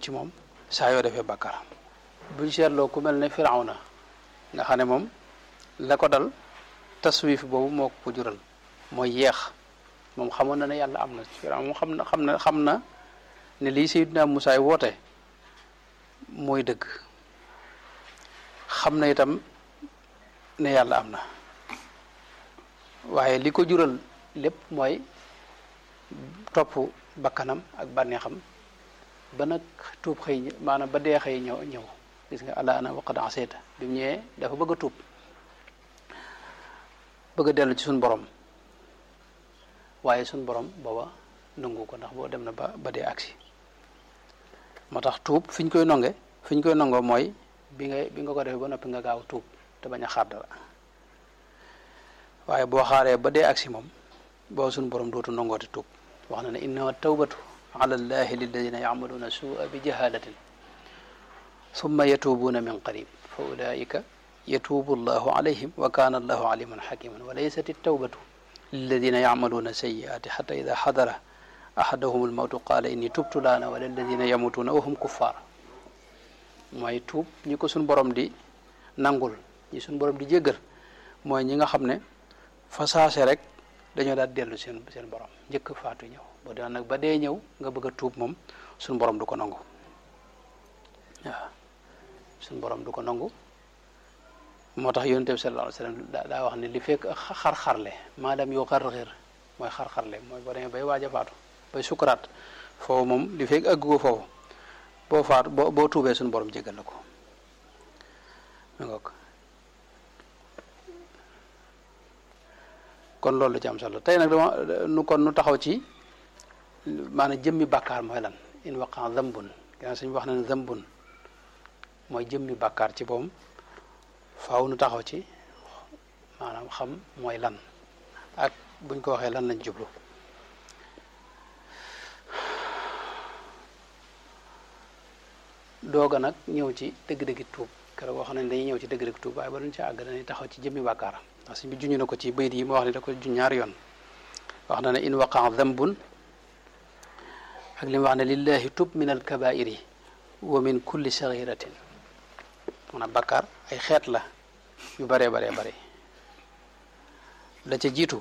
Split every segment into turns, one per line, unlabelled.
ci moom saa yoo defee bàkkaar buñ seetloo ku mel ne Firawna nga xam ne moom la ko dal taswif boobu moo ko jural mooy yeex moom xamoon na ne yàlla am na Firawna moom xam na xam na xam na ne lii Seydina Musaa woote mooy dëgg xam na itam ne yàlla am na waaye li ko jural lépp mooy topp bakkanam ak bànneexam ba nag tuub xëy maanaam ba dee xëy ñëw ñëw gis nga alaana waqad asayta bi mu ñëwee dafa bëgg a tuub bëgg a dellu ci suñ borom waaye suñ borom booba nangu ko ndax boo dem na ba ba dee agsi moo tax tuub fi ñu koy nonge fi ñu koy nongoo mooy bi nga bi nga ko defee ba noppi nga gaaw tuub te bañ a xaar dara waaye boo xaaree ba dee agsi moom boo suñ borom dootu nongooti tuub wax na ne innama tawbatu ala llahi lilladina yacmaluuna suua bi jahalatin summa yatuubuuna min qarib fa ulaika yatuubu llahu alayhim wa kaana allahu aliman xakiman wa laysat altawbatu lilladina yacmaluuna sayiaati xata ida xadara ahadahum almawtu qaala inni tubtu laana wala alladina yamutuuna wa hum kuffaar mooy tuub ñi ko suñ borom di nangul ñi suñ borom di jéggal mooy ñi nga xam ne fa saase rek dañoo daal dellu seen seen borom njëkk faatu ñëw boo dee nag ba dee ñëw nga bëgg a tuub moom suñ borom du ko nangu waaw suñ borom du ko nangu moo tax yonent bi sallallahu alayhi wasallam daa wax ne li fekk xar-xarle maadam yoo xar-xir mooy xar-xarle mooy boo demee bay waaj a faatu bay sukuraat foofu moom li fekk ëgg ko foofu boo faatu boo boo tuubee suñu borom jégal la ko mi ngoog kon loolu la ci am solo tey nag dama nu kon nu taxaw ci maanaam jëmmi bàkkaar mooy lan in waqan zambun gannaaw suñu wax na ne zambun mooy jëmmi bàkkaar ci boom faaw nu taxaw ci maanaam xam mooy lan ak buñ ko waxee lan lañ jublu dooga nag ñëw ci dëgg-dëggi tuub keroog wax nañ dañuy ñëw ci dëgg-dëgg tuub waaye ba duñ ci àgg dañuy taxaw ci jëmmi bàkkaar ndax suñ bi juñu na ko ci bayit yi ma wax ne da ko juñ ñaari yoon wax na ne in waqaa dambun ak li mu wax ne lillahi tub min alkabairi wa min kulli saghiratin maanaam bàkkaar ay xeet la yu baree baree bare la ca jiitu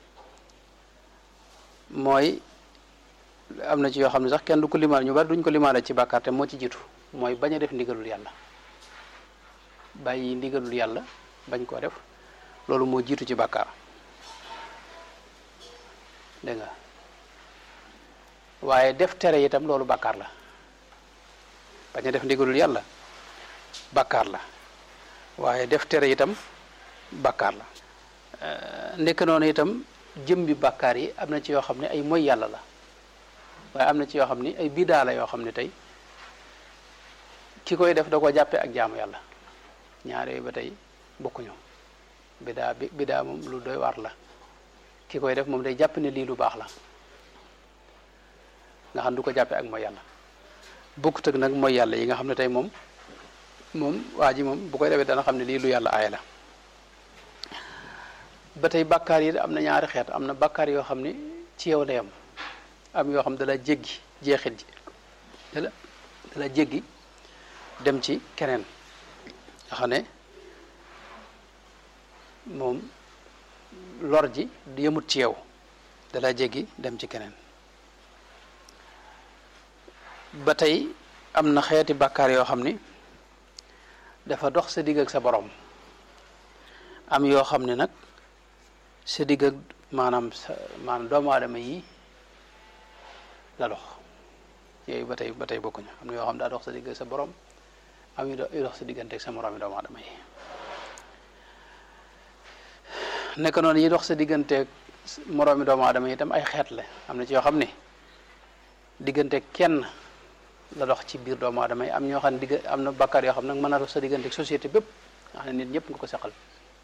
mooy am na ci yoo xam ne sax kenn du ko limaale ñu bari duñ ko limaale ci bàkkaar te moo ci jiitu mooy bañ a def ndigalul yàlla bàyyi ndigalul yàlla bañ koo def loolu moo jiitu ci bàkkaar dégg nga waaye def tere itam loolu bàkkaar la bañ a def ndigalul yàlla bàkkaar la waaye def tere itam bàkkaar la ndekk noonu itam jëm bi bàkkaar yi am na ci yoo xam ne ay moy yàlla la waaye am na ci yoo xam ni ay bidaa la yoo xam ne tey ki koy def da ko jàppee ak jaamu yàlla ñaar yooyu ba tey bokkuñu bidaa bi bidaa moom lu doy waar la ki koy def moom day jàpp ne lii lu baax la nga xam du ko jàppee ak mooy yàlla bokkut ak nag mooy yàlla yi nga xam ne tey moom moom waa ji moom bu koy defee dana xam ne lii lu yàlla aaye la ba tey bàkkaar yi am na ñaari xeet am na bàkkaar yoo xam ne ci yow lay am am yoo xam ne dala jéggi jeexit ji dala dala jéggi dem ci keneen nga xam ne moom lor ji du yëmut ci yow dala jéggi dem ci keneen ba tey am na xeeti bàkkaar yoo xam ni dafa dox sa digg ak sa borom am yoo xam ne nag sa digg ak maanaam sa maanaam doomu aadama yi la dox yooyu ba tey ba tey bokkuñu am na yoo xam ne daa dox sa digg ak sa borom am yu dox sa diggante ak sa morom yi doomu aadama yi nekk noonu yi dox sa digganteeg moroomi doomu aadama yi itam ay xeet la am na ci yoo xam ne diggante kenn la dox ci biir doomu aadama yi am ñoo xam ne digg am na bakkaar yoo xam ne nag mën na dox sa digganteeg société bépp nga xam ne nit ñëpp nga ko seqal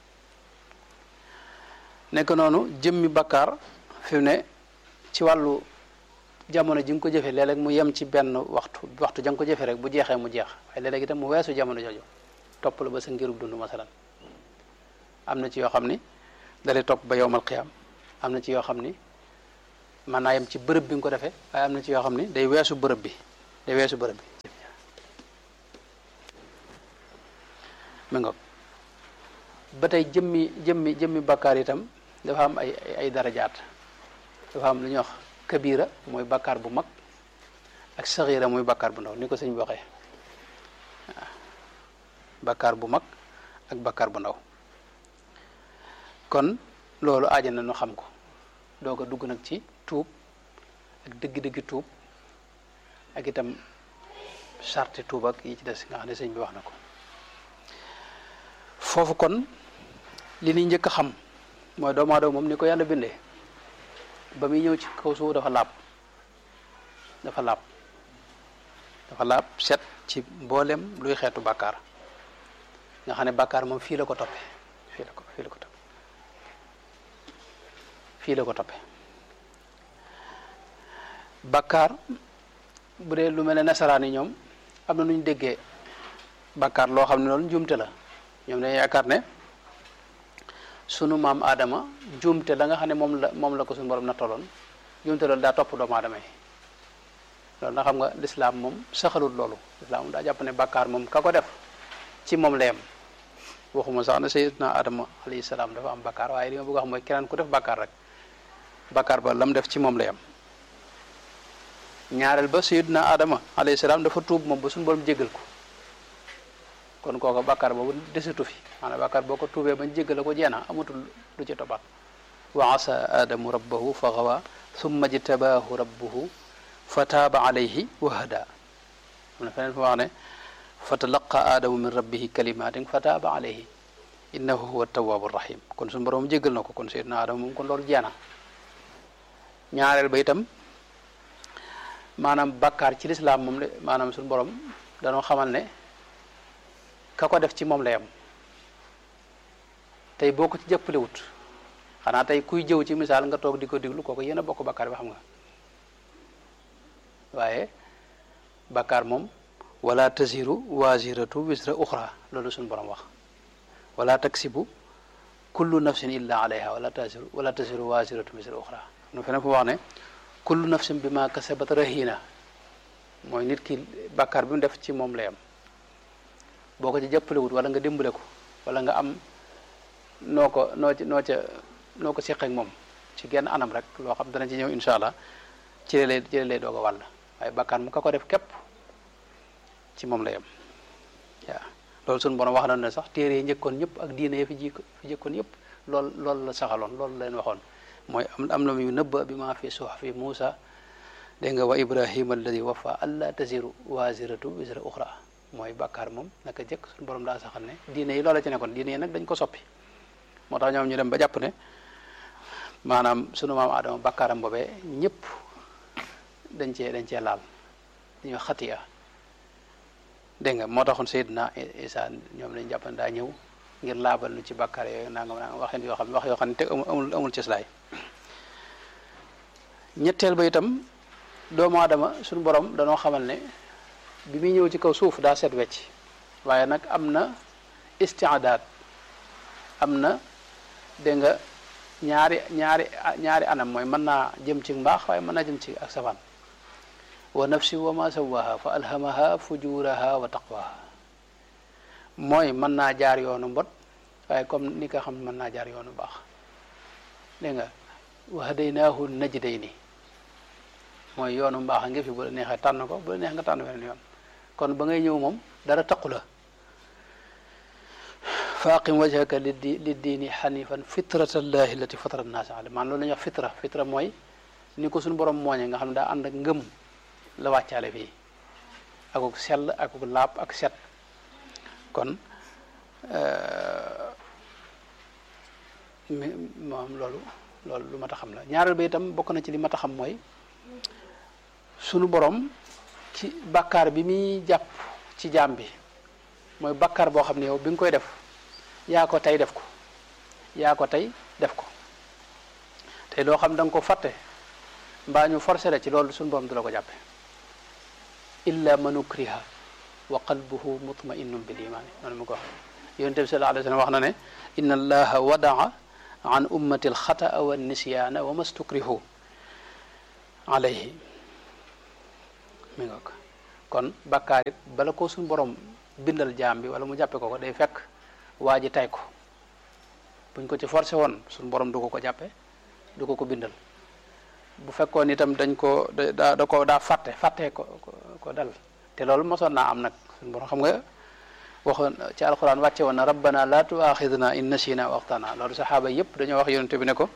nekk noonu jëmmi bakkaar fi mu ne ci wàllu jamono ji nga ko jëfee léeg-léeg mu yem ci benn waxtu waxtu ja nga ko jëfee rek bu jeexee mu jeex waaye léeg-léeg itam mu weesu jamono jooju topp la ba sa ngirub dund masalan am na ci yoo xam ni dalay topp ba yowmal qiyaam am na ci yoo xam ni mën naa yem ci bërëb bi nga ko defee waaye am na ci yoo xam ni day weesu bërëb bi day weesu bërëb bi mi ngoog ba tey jëmmi jëmmi jëmmi bakkaar itam dafa am ay ay darajaat dafa am lu ñuy wax kabira mooy bakkaar bu mag ak saxiira mooy bakkaar bu ndaw ni ko sëñ bi waxee waaw bakkaar bu mag ak bakkaar bu ndaw kon loolu aaja na nu xam ko doog a dugg nag ci tuub ak dëgg-dëgg tuub ak itam sarti tuub ak yi ci des nga xam ne sëñ bi wax na ko foofu kon li ñuy njëkk a xam mooy doomu aadama moom ni ko yàlla bindee ba muy ñëw ci kaw suuf dafa laab dafa laab dafa laab set ci mboolem luy xeetu bàkkaar nga xam ne bàkkaar moom fii la ko toppe fii la ko fii la ko toppe fii la ko toppe bàkkaar bu dee lu mel ne nasaraan yi ñoom am na nu ñu déggee bàkkaar loo xam ne loolu njuumte la ñoom dañuy yaakaar ne sunu maam Adama njuumte la nga xam ne moom la moom la ko suñu borom nattaloon njuumte loolu daa topp doomu aadama yi loolu na xam nga lislaam moom saxalul loolu lislaam daa jàpp ne bàkkaar moom ka ko def ci moom la yem waxuma sax ne sayyidna Adama alayhi salaam dafa am bàkkaar waaye li ma bëgg a wax mooy keneen ku def bàkkaar rek bàkkaar ba lam def ci moom la yem ñaareel ba sayyidna Adama alayhi salaam dafa tuub moom ba suñu borom jéggal ko kon kooka bàkkaar boobu desatu fi maanaam bàkkaar boo ko tuubee bañ jéggal ko jeena amatul lu ci tobaat wa asa adamu rabbahu fa gawa summa jtabaahu rabbuhu fa taaba alayhi wa hada am na feneen fa wax ne fa talaqa aadamu min rabbihi kalimatin fa taaba alayhi innahu huwa tawaabu rahim kon suñu borom jéggal na ko kon sayyidna adama moom kon loolu jeena ñaareel ba itam maanaam bàkkaar ci lislaam moom de maanaam suñu borom danoo xamal ne ka ko def ci moom la yam tey boo ko ci jàppalewut xanaa tey kuy jëw ci misaal nga toog di ko diglu kooku yéen a bokk bakkaar bi xam nga waaye bakkaar moom wala tasiru wasiratu wisra uxra loolu suñu borom wax wala taksibu kullu nafsin illa alayha wala tasiru wala tasiru wasiratu wisra uxra nu feneen fu wax ne kullu nafsin bi ma kasabat rahina mooy nit ki bakkaar bi mu def ci moom la yam boo ko ci jàppalewut wala nga dimbale ko wala nga am noo ko noo ci noo ca noo ko seqeek moom ci genn anam rek loo xam dana ci ñëw incha allah ci la lay ci la lay doog a wàll waaye bakkaan mu ka ko def képp ci moom la yem waaw loolu suñu borom wax na ne sax téere yi njëkkoon ñëpp ak diine yi fi ji fi njëkkoon yëpp lool loolu la saxaloon loolu la leen waxoon mooy am am na mu nëbba bi ma fi suhfi Muusa dégg nga wa Ibrahima alladi wafa alla taziru waziratu wisra uxra mooy bàkkaar moom naka jëkk suñu borom daa saxal ne diine yi loola ci nekkoon diine yi nag dañ ko soppi moo tax ñoom ñu dem ba jàpp ne maanaam sunu maam Adama bàkkaaram boobee ñëpp dañ cee dañ cee laal dañuy xatiya dégg nga moo taxoon Seydina Isa ñoom lañ jàpp ne daa ñëw ngir laabal nu ci bàkkaar yooyu nangam nangam waxeen yoo xam ne wax yoo xam ne te amul amul cëslaay ñetteel ba itam doomu aadama suñu borom danoo xamal ne bi muy ñëw ci kaw suuf daa set wecc waaye nag am na istiadaat am na dégg nga ñaari ñaari ñaari anam mooy mën naa jëm ci mbaax waaye mën naa jëm ci ak safaan wa nafsi wa ma sawaha fa alhamaha fujuraha wa taqwaha mooy mën naa jaar yoonu mbot waaye comme ni nga xam mën naa jaar yoonu baax dégg nga wa hadaynaahu najdayni mooy yoonu mbaax nga fi bu la neexee tànn ko bu la neex nga tànn weneen yoon kon ba ngay ñëw moom dara taqu la fa aqim wajhaka liddi liddiini xanifan fitrata llahi allati fatara nnaasa alayha maanaam loolu la ñuy wax fitra fitra mooy ni ko suñu borom mooñe nga xam ne daa ànd ak ngëm la wàccaale fii akuk sell akuk laab ak set kon moom loolu loolu lu mat a xam la ñaareel ba itam bokk na ci li mat a xam mooy sunu borom ci bàkkaar bi muy jàpp ci jaam bi mooy bàkkaar boo xam ne yow bi nga koy def yaa ko tey def ko yaa ko tey def ko tey loo xam da nga ko fàtte mbaa ñu forcé la ci loolu sunu borom du la ko jàppe illa man ukriha wa qalbuhu mutma'innun bil iman noonu mu ko wax yonent bi sallallahu alayhi wa sallam wax na ne inna allaha wadaa an ummati alxataa wa nisyaana wa mastukrihu alayhi mi nga ko kon bakkaar it bala ko suñu borom bindal jaam bi wala mu jàppe ko ko day fekk waa ji tay ko buñ ko ci forcé woon suñu borom du ko ko jàppe du ko ko bindal bu fekkoon itam dañ ko da da ko daa fàtte fàtte ko ko dal te loolu mosoon naa am nag suñu borom xam nga waxoon ci alquran wàcce woon na rabbana la tuaxidna in nasina wa axtana loolu saxaaba yëpp dañoo wax yonente bi ne ko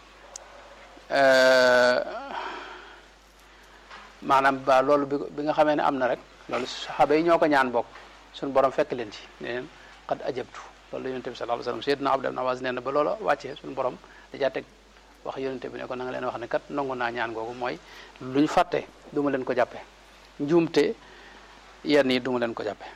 maanaam ba loolu bi bi nga xamee ne am na rek loolu saxaaba yi ñoo ko ñaan bokk suñu borom fekk leen ci ne leen qad ajabtu loolu la yonente bi sallallahu alayhi wasallam sayyidna Abdullah ibn Abbas nee na ba loolu wàccee suñu borom dajaa teg wax yonente bi ne ko na nga leen wax ne kat nangu naa ñaan googu mooy lu ñu fàtte du ma leen ko jàppe njuumte yenn yi du ma leen ko jàppe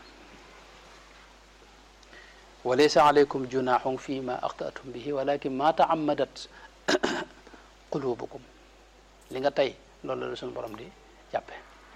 wa laysa alaykum junahun fi ma axtatum bihi walakin ma taammadat qulubukum li nga tey loolu la suñu borom di jàppe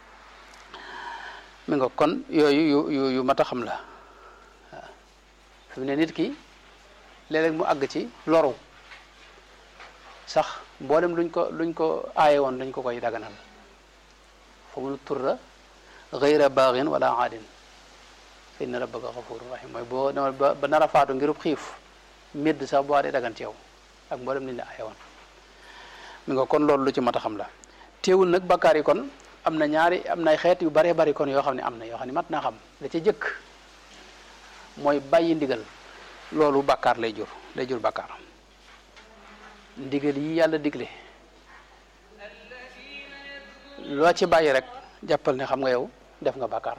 mi nga kon yooyu yu yu yu mat a xam la waaw fi mu ne nit ki léeg-léeg mu àgg ci loru sax mboolem luñ ko luñ ko aaye woon dañ ko koy daganal fa mun turra gayra baaxin wala aadin fa inna rabbaka xafurun rahim mooy boo ba nar a faatu ngirub xiif médd sax boo dee dagan ci yow ak mboolem liñ la aaye woon mi nga kon loolu lu ci mat a xam la teewul nag bakkaar yi kon am na ñaari am na xeet yu baree bari kon yoo xam ne am na yoo xam ne mat naa xam la ca jëkk mooy bàyyi ndigal loolu bakkaar lay jur lay jur bakkaar ndigal yi yàlla digle loo ci bàyyi rek jàppal ne xam nga yow def nga bakkaar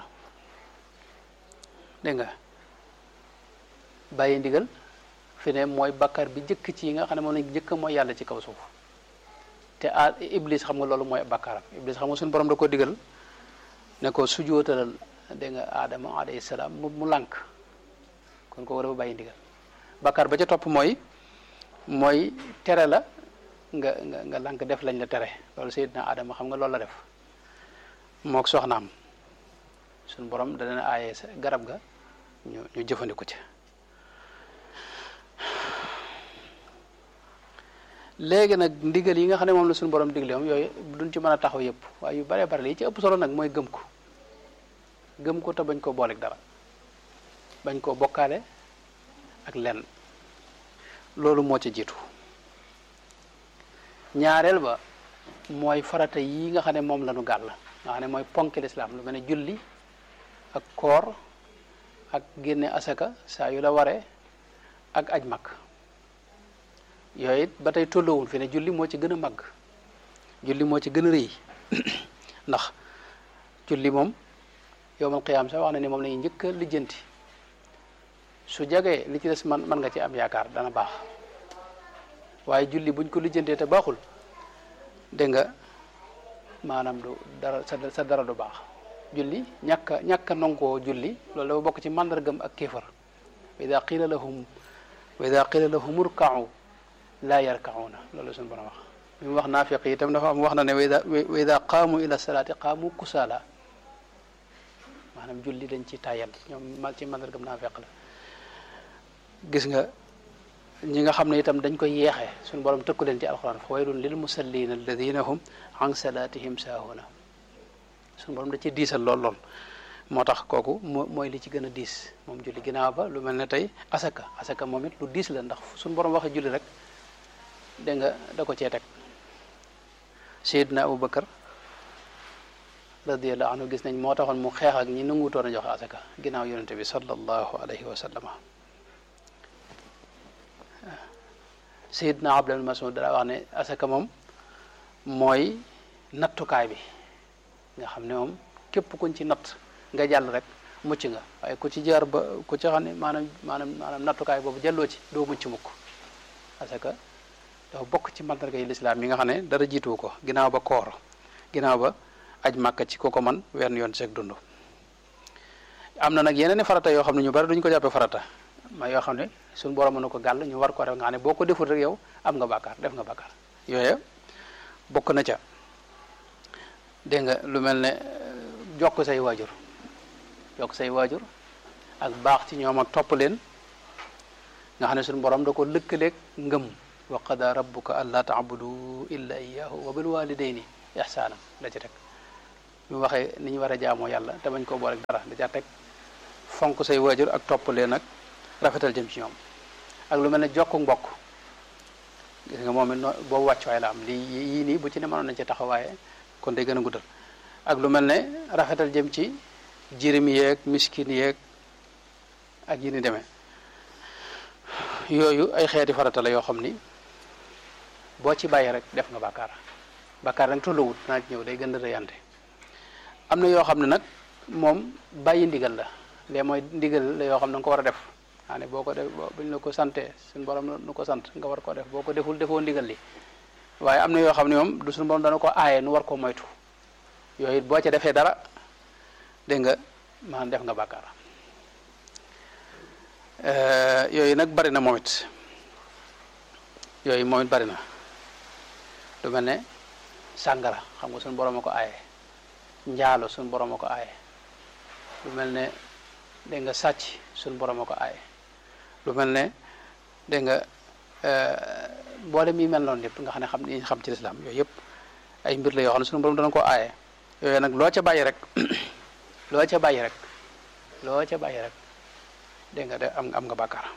dégg nga bàyyi ndigal fi ne mooy bakkaar bi jëkk ci yi nga xam ne moom lañ jëkk mooy yàlla ci kaw suuf te a iblis xam nga loolu mooy bakkaaram iblis xam nga suñu borom da ko digal ne ko sujootalal dégg nga aadama alayhi salaam mu mu lànk kon ko war a bàyyi ndigal bakkaar ba ca topp mooy mooy tere la nga nga nga lànk def lañ la tere loolu sayyidina aadama xam nga loolu la def mook soxnaam suñu borom da leen aaye sa garab ga ñu ñu jëfandiku ci léegi nag ndigal yi nga xam ne moom la suñu borom digle moom yooyu duñ ci mën a taxaw yëpp waaye yu baree bare li ci ëpp solo nag mooy gëm ko gëm ko te bañ koo booleeg dara bañ koo bokkaale ak lenn loolu moo ci jiitu ñaareel ba mooy farata yi nga xam ne moom la ñu gàll nga xam ne mooy ponk lislaam lu mel ne julli ak koor ak génne asaka saa yu la waree ak aj mag yooyu it ba tey tolloowul fi ne julli moo ci gën a màgg julli moo ci gën a rëy ndax julli moom yowmal qiyaam sax wax na ni moom la ñuy njëkk a lijjanti su jagee li ci des man man nga ci am yaakaar dana baax waaye julli buñ ko lijjantee te baaxul dégg nga maanaam du dara sa sa dara du baax julli ñàkk a ñàkk a nangoo julli loolu dafa bokk ci màndargam ak kéefar wa ida qila lahum wa ida qila lahum urka'u laa yarkauna loolu suñu borom wax bi mu wax naafiq yi itam dafa am wax na ne wa ida wa ida qaamu ila salaati qaamu kusaala maanaam julli dañ ci tayal ñoom mal ci mandargam naafiq la gis nga ñi nga xam ne itam dañ koy yeexee suñu borom tëkku leen ci alquran fa waylun lil musallina alladina hum an salatihim saahuna suñu borom da ci diisal lool lool moo tax kooku moo mooy li ci gën a diis moom julli ginnaaw ba lu mel ne tey asaka asaka moom it lu diis la ndax suñu borom waxee julli rek dégg nga da ko cee teg Seydina Abu Bakar radiyallahu anhu gis nañ moo taxoon mu xeex ak ñi nanguutoon a joxe asaka ginnaaw yonente bi sallallahu alayhi wa sallama Seydina Abdullah Mas'ud dara wax ne asaka moom mooy nattukaay bi nga xam ne moom képp kuñ ci natt nga jàll rek mucc nga waaye ku ci jaar ba ku ci xam ne maanaam maanaam maanaam nattukaay boobu jàlloo ci doo mucc mukk parce que dafa bokk ci mandarga yi lislaam yi nga xam ne dara jiituwu ko ginnaaw ba koor ginnaaw ba aj màkka ci ko ko man wenn yoon seeg dund am na nag yeneen i farata yoo xam ne ñu bari duñ ko jàppee farata ma yoo xam ne suñu borom mën na ko gàll ñu war ko def nga xam ne boo ko deful rek yow am nga bàkkaar def nga bàkkaar yooyu bokk na ca dégg nga lu mel ne jokk say waajur jokk say waajur ak baax ci ñoom ak topp leen nga xam ne suñu borom da ko lëkkaleeg ngëm wa qada rabbuka alla taabudu illa iyyahu wa bil walidayni ihsanan la ci teg bi mu waxee ni ñu war a jaamoo yàlla te bañ koo boole dara da caa teg fonk say waajur ak topp leen ak rafetal jëm ci ñoom ak lu mel ne jokku mbokk gis nga moom it noo boobu wàccuwaay la am lii yii nii bu ci ne mënoon nañ ci taxawaaye kon day gën a guddal ak lu mel ne rafetal jëm ci jirim yeeg miskin yeeg ak yi ni demee yooyu ay xeeti farata la yoo xam ni boo ci bàyyi rek def nga bàkkaar bàkkaar nag tolluwut naa ci ñëw day gën a rëyante am na yoo xam ne nag moom bàyyi ndigal la lee mooy ndigal la yoo xam ne nga ko war a def maa ne boo ko def buñ la ko sante suñu borom nu ko sant nga war koo def boo ko deful defoo ndigal li waaye am na yoo xam ne moom du suñu borom dana ko aaye nu war koo moytu yooyu boo ca defee dara dégg nga maanaam def nga bàkkaar yooyu nag bari na moom it yooyu moom it bari na lu mel ne sàngara xam nga suñu borom a ko aaye njaalo suñu borom a ko aaye lu mel ne dégg nga sàcc suñu borom a ko aaye lu mel ne dégg nga mboolem yi mel noonu yëpp nga xam ne xam ni xam ci lislaam yooyu yëpp ay mbir la yoo xam ne suñu borom dana ko aaye yooyu nag loo ca bàyyi rek loo ca bàyyi rek loo ca bàyyi rek dégg nga de am am nga bàkkaar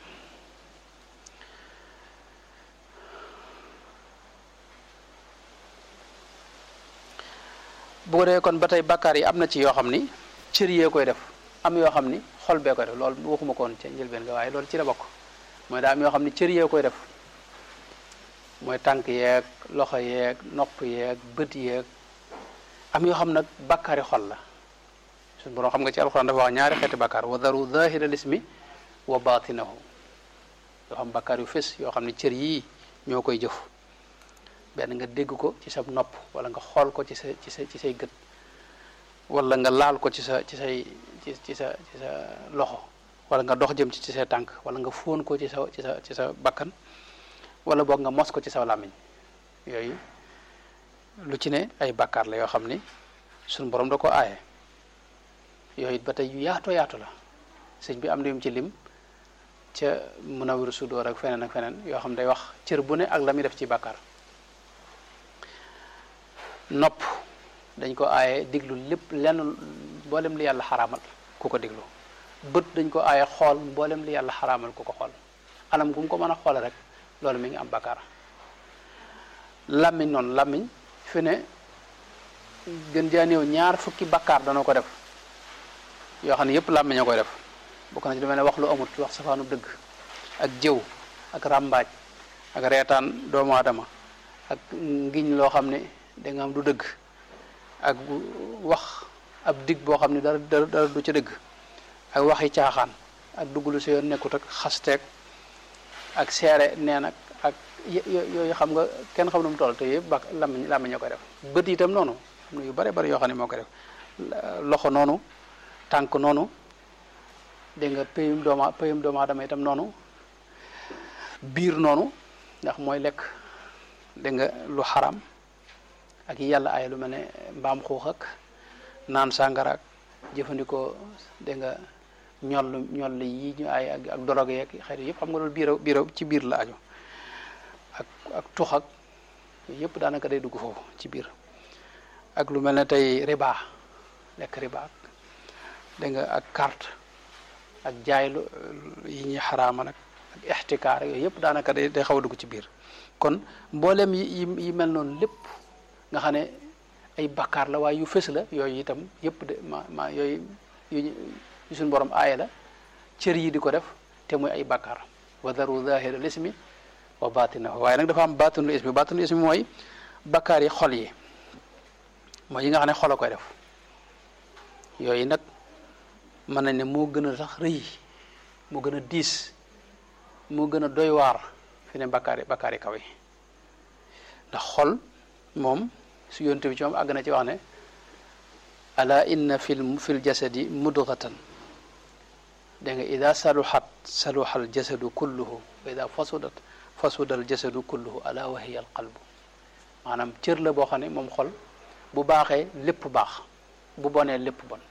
bu ko dee kon ba tey bàkkaar yi am na ci yoo xam ni cër yee koy def am yoo xam ni xol bee koy def loolu waxuma ko woon ca njëlbeen nga waaye loolu ci la bokk mooy daa am yoo xam ni cër yee koy def mooy tànk yeeg loxo yeeg nopp yeeg bët yeeg am yoo xam nag bàkkaari xol la suñu borom xam nga ci alxuraan dafa wax ñaari xeeti bàkkaar wa daru zahira lismi wa batinahu yoo xam bàkkaar yu fés yoo xam ne cër yii ñoo koy jëf benn nga dégg ko ci sa nopp wala nga xool ko ci sa ci sa ci say gët wala nga laal ko ci sa ci say ci ci sa ci sa loxo wala nga dox jëm ci ci sa tànk wala nga fóon ko ci sa ci sa ci sa bakkan wala boog nga mos ko ci sa làmmiñ yooyu lu ci ne ay bàkkaar la yoo xam ni suñu borom da ko aaye yooyu it ba tey yu yaatoo yaatu la sëñ bi am na yum ci lim ca Munawwirus Sudur ak feneen ak feneen yoo xam day wax cër bu ne ak la muy def ci bàkkaar nopp dañ ko aaye diglu lépp lenn mboolem li yàlla xaraamal ku ko diglu bët dañ ko aaye xool mboolem li yàlla xaraamal ku ko xool anam gu mu ko mën a xoole rek loolu mi ngi am bàkkaar làmmiñ noonu làmmiñ fi ne gën jaa néew ñaar fukki bàkkaar dana ko def yoo xam ne yëpp làmmiñ a koy def bokk na ci lu mel ne wax lu amut wax safaanu dëgg ak jëw ak ràmbaaj ak reetaan doomu aadama ak ngiñ loo xam ne da nga am du dëgg ak wax ab dig boo xam ne dara dara du ca dëgg ak waxi caaxaan ak dugg lu si yoon nekkut ak xasteeg ak seere neen ak ak yooyu xam nga kenn xam nu mu toll te yëpp ba làmmiñ làmmiñ ñoo koy def bët itam noonu am na yu bare bari yoo xam ne moo koy def loxo noonu tànk noonu dégg nga payum dooma payum doomu aadama itam noonu biir noonu ndax mooy lekk dégg nga lu xaram ak yàlla ay lu mel ne mbaam xuux ak naan sàngara ak jëfandikoo dégg nga ñoll ñoll yi ñu ay ak ak dorog yeeg xëy yëpp xam nga loolu biir biir ci biir la aju ak ak tux ak yëpp daanaka day dugg foofu ci biir ak lu mel ne tey riba lekk riba ak dégg nga ak carte ak jaay lu yi ñuy xaraama nag ak ixtikaar yooyu yëpp daanaka day day xaw a dugg ci biir kon mboolem yi yi mel noonu lépp nga xam ne ay bakkaar la waaye yu fës la yooyu itam yëpp de ma ma yooyu yu suñu borom aaye la cër yi di ko def te muy ay bakkaar wa daru zahira l ismi wa batinahu waaye nag dafa am batinul ismi batinul ismi mooy bakkaar yi xol yi mooy yi nga xam ne xol a koy def yooyu nag mën nañ ne moo gën a sax rëy moo gën a diis moo gën a doy waar fi ne bakkaar yi bakkaar yi kaw yi ndax xol moom su yonte bi ci moom àgg na ci wax ne ala inna fil fil jasadi mudghatan dégg nga ida saluhat saluha al jasadu kulluhu wa ida fasudat fasuda al jasadu kulluhu ala wa hiya al qalbu maanaam cër la boo xam ne moom xol bu baaxee lépp baax bu bonee lépp bon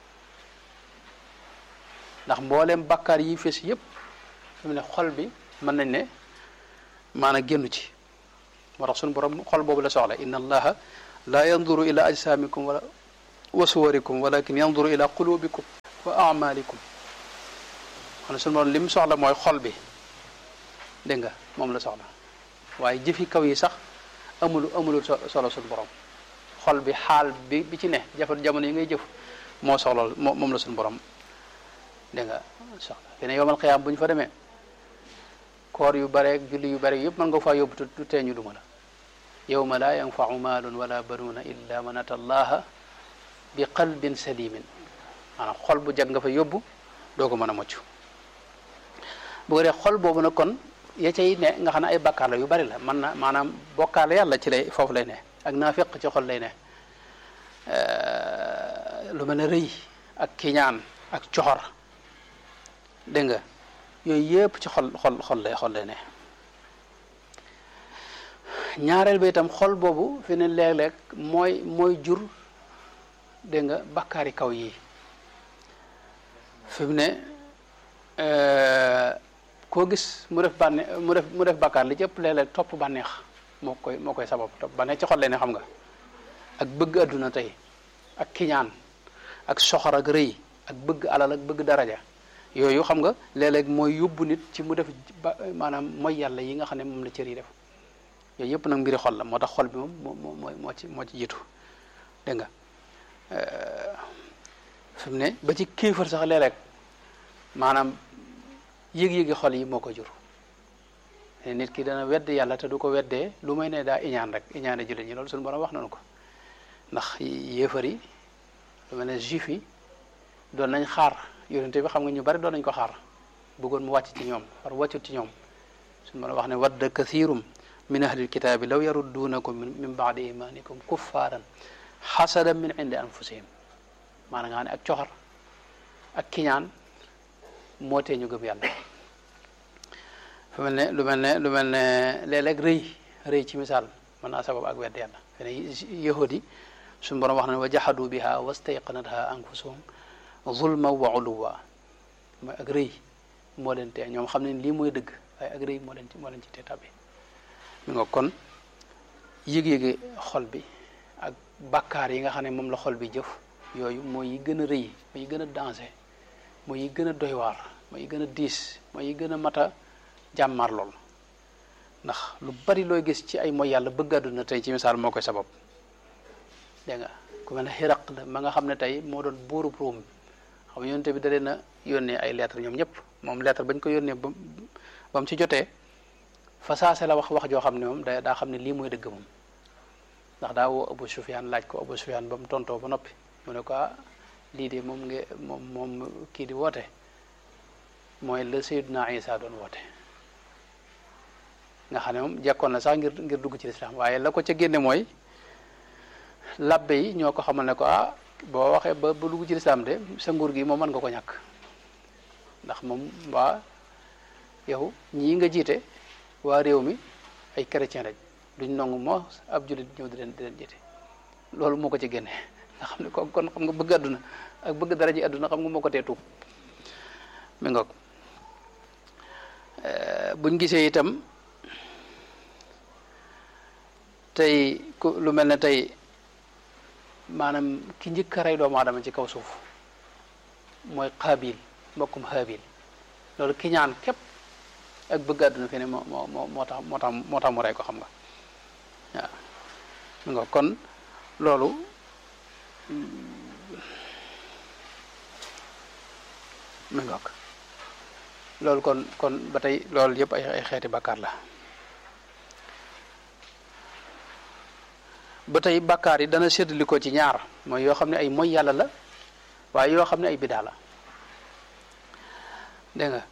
ndax mbooleem bakkaar yi fes yépp fi mu ne xol bi mën nañ ne maanaam génnu ci moo tax suñu borom xol boobu la soxla inna allaha la yanduru ila ajsamikum wala wa suwarikum walakin yanduru ila qulubikum wa amalikum xam ne suñu borom li mu soxla mooy xol bi dégg nga moom la soxla waaye jëfi kaw yi sax amulu amulul solo suñu borom xol bi xaal bi bi ci ne jafe jamono yi ngay jëf moo soxla moom la suñu borom dégg nga soxla fi ne yowmal xiyaam bu ñu fa demee koor yu bare julli yu bare yëpp mën nga faa yóbbu tu tee ñu duma la yowma laa yanfau maalun wala banuuna illa man ata allaha bi qalbin salimin maanaam xol bu jag nga fa yóbbu doo ko mën a mucc bu ko dee xol boobu nag kon ya cay ne nga xam ne ay bakkaar la yu bari la man na maanaam bokkaale yàlla ci lay foofu lay ne ak naafiq ci xol lay ne lu mel ne rëy ak kiñaan ak coxor dégg nga yooyu yëpp ci xol xol xol lay xol lay ne ñaareel ba itam xol boobu fi ne léeg-léeg mooy mooy jur dégg nga bakkaari kaw yi fi mu ne koo gis mu def bànneex mu def mu def bakkaar li ci ëpp léeg-léeg topp bànneex moo koy moo koy sabab topp bànneex ci xol lay ne xam nga ak bëgg adduna tey ak kiñaan ak soxor ak rëy ak bëgg alal ak bëgg daraja yooyu xam nga léeg-léeg mooy yóbbu nit ci mu def ba maanaam mooy yàlla yi nga xam ne moom la cër yi def yooyu yëpp nag mbiri xol la moo tax xol bi moom moo moo moo ci moo ci jiitu dégg nga fi mu ne ba ci kéefar sax léeg-léeg maanaam yëg-yëgi xol yi moo ko jur nit ki dana wedd yàlla te du ko weddee lu may ne daa iñaan rek iñaane jullit ñi loolu suñu borom wax nañu ko ndax yéefar yi lu mel ne juif yi doon nañ xaar yonente bi xam nga ñu bari doon nañ ko xaar bëggoon mu wàcc ci ñoom war wàccut ci ñoom suñu borom wax ne wadda kathirum min ahlil kitaabi law yarudduunakum min baadi imanikum kuffaaran xasadan min indi anfusihim maanaam nga xam ne ak coxor ak kiñaan moo tee ñu gëm yàlla fu mel ne lu mel ne lu mel ne léeg-léeg rëy rëy ci misaal mën naa sabab ak wedd yàlla fene yahudi suñu borom wax na ne wa jahadu biha wastayqanatha anfusuhum zulma wa uluwa mooy ak rëy moo leen tee ñoom xam ne lii mooy dëgg waaye ak rëy moo leen ci moo leen ci tee tabbi mi nga kon yëg-yëgi xol bi ak bakkaar yi nga xam ne moom la xol bi jëf yooyu mooy yi gën a rëy mooy yi gën a danger mooy yi gën a doy waar mooy yi gën a diis mooy yi gën a mat a jàmmar lool ndax lu bari looy gis ci ay mooy yàlla bëgg àdduna tey ci misaal moo koy sabab dégg nga ku mel ne xiraq la ma nga xam ne tey moo doon buurub Ruum xam yonente bi da leen a yónnee ay lettre ñoom ñëpp moom lettre bañ ko yónnee ba ba mu ci jotee fa saase la wax wax joo xam ne moom da daa xam ne lii mooy dëgg moom ndax daa woo Abu Sufyaan laaj ko Abu Sufyaan ba mu tontoo ba noppi mu ne ko lii de moom nga moom moom kii di woote mooy la Seydina Isa doon woote nga xam ne moom jekkoon na sax ngir ngir dugg ci lislaam waaye la ko ca génne mooy labbe yi ñoo ko xamal ne ko ah boo waxee ba ba dugg ci lislaam de sa nguur gi moom mën nga ko ñàkk ndax moom waa yow ñii nga jiite waa réew mi ay chrétien lañ duñ nangu moo ab jullit ñëw di leen di leen jiite loolu moo ko ci génne nga xam ne ko kon xam nga bëgg àdduna ak bëgg dara ji àdduna xam nga moo ko tee tuub mi ngoog buñ gisee itam tey ku lu mel ne tey maanaam ki njëkk a rey doomu aadama ci kaw suuf mooy xaabil mbokkum xaabil loolu ki ñaan képp ak bëgg àdduna fi ne moo moo moo tax moo tax moo tax mu rey ko xam nga waaw mi nga kon loolu mi nga loolu kon kon ba tey loolu yëpp ay ay xeeti bàkkaar la ba tey bàkkaar yi dana séddali ko ci ñaar mooy yoo xam ne ay moy yàlla la waaye yoo xam ne ay bidaa la dégg nga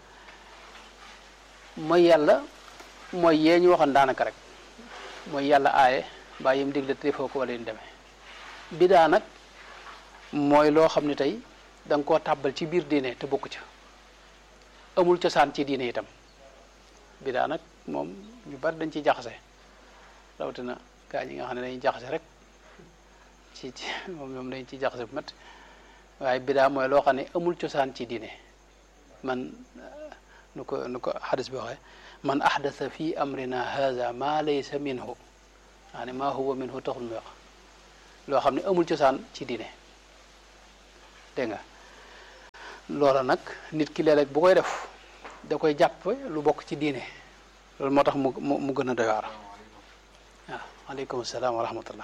mooy yàlla mooy yee ñu waxoon daanaka rek mooy yàlla aaye mbaa yim digle te defoo ko wala yu demee bidaa nag mooy loo xam ne tey da nga koo tàbbal ci biir diine te bokku ca amul cosaan ci diine itam bidaa nag moom ñu bari dañ ciy jaxase rawatina gaa ñi nga xam ne dañuy jaxase rek ci ci moom ñoom dañ ciy jaxase bu métti waaye bidaa mooy loo xam ne amul cosaan ci diine man nu ko nu ko xadis bi waxee man ahdasa fi amrina haza ma laysa minhu maa ne maa huwa minhu taxul muy wax loo xam ne amul cosaan ci diine dégg nga loola nag nit ki léeg-léeg bu koy def da koy jàpp lu bokk ci diine loolu moo tax mu mu mu gën a doy waar waaw aleykum salaam wa rahmatullah